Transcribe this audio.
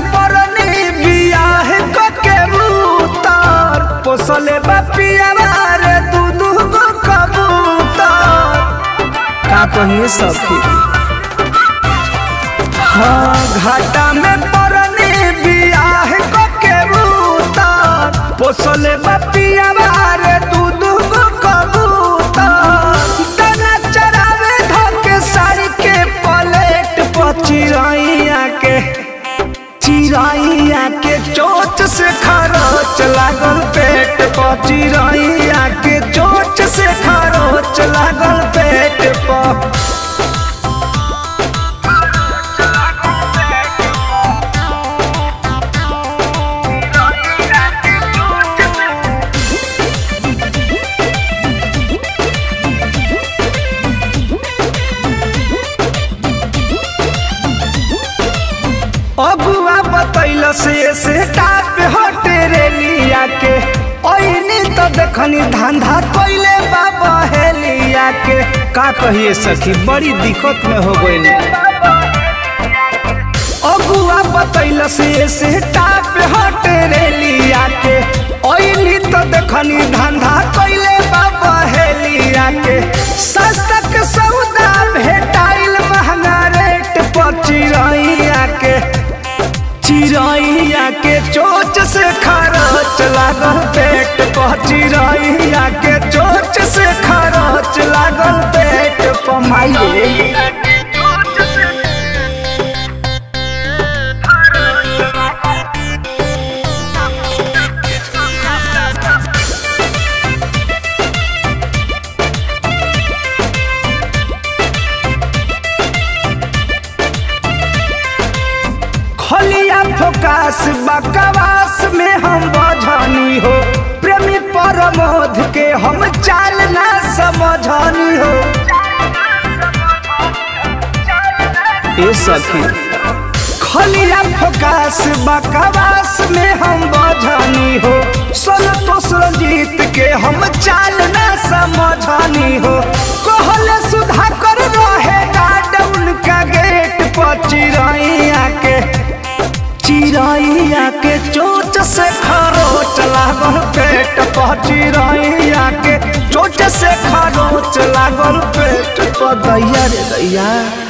परनी बियाह के उतार पोसले बपिया रे दू दू गो कबूतर का कहिए सखी हाँ घाटा में परनी बियाह के उतार पोसले बपिया रे दू दू गो कबूतर तना चरावे धके साड़ी के पलेट पर चिरैया के चिरैया के चोट से खरोच लागल पेट पर चिरैया के चोट से खरोच लागल पेट पर अगुआ बतैल से से टाप हटे रेलिया के ओइनी तो देखनी धंधा कइले बाबा हेलिया के का कहिए सखी बड़ी दिक्कत में हो गइल अगुआ बतैल से से टाप हटे रेलिया के ओइनी तो देखनी धंधा कइले बाबा हेलिया के सस्ता के सौदा भेटाइल महंगा रेट पर चिरैया के चिरैया के चोच से खरोच लागल पेट पर चिरैया के चोच से खरोच लागल पेट पर माइये खलिया फोकास बकवास में हम बझनी हो प्रेमी परमोध के हम चाल ना समझनी हो ए सखी खलिया फोकास बकवास में हम बझनी हो सोन तो सुरजीत के हम चाल ना समझनी हो कहले सुधा कर रहे गार्ड उनका गेट पर चिरैया के चिरैया के चोट से खरोच लागल पेट पर चिरैया के चोट से खरोच लागल पेट पर दैया रे दैया